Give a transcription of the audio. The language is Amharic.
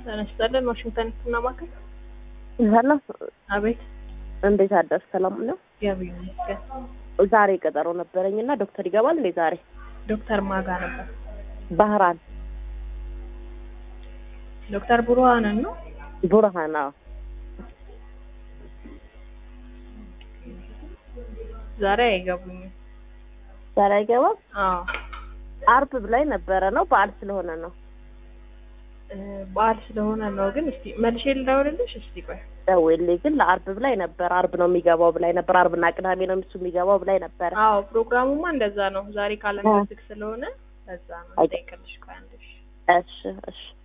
ተነስጠልን ዋሽንግተን ህክምና ማዕከል። ሄሎ፣ አቤት። እንዴት አደርሽ? ሰላም ነው? እግዚአብሔር ይመስገን። ዛሬ ቀጠሮ ነበረኝ እና ዶክተር ይገባል እንዴ ዛሬ? ዶክተር ማጋ ነበር። ባህራን ዶክተር ቡርሃንን ነው። ቡርሃን። አዎ ዛሬ አይገቡኝም። ዛሬ አይገባም። አዎ አርብ ብላይ ነበረ ነው በዓል ስለሆነ ነው። እ፣ በዓል ስለሆነ ነው። ግን እስቲ መልሼ ልደውልልሽ። እስቲ ቆይ ደውዬልኝ ግን ለአርብ ብላይ ነበር። አርብ ነው የሚገባው ብላይ ነበር። አርብና ቅዳሜ ነው እሱ የሚገባው ብላይ ነበረ። አዎ ፕሮግራሙማ እንደዛ ነው። ዛሬ ካለንደር ዝግ ስለሆነ ለዛ ነው። አይ- ጠይቅልሽ ቆይ አንዴ እሺ። እሺ እሺ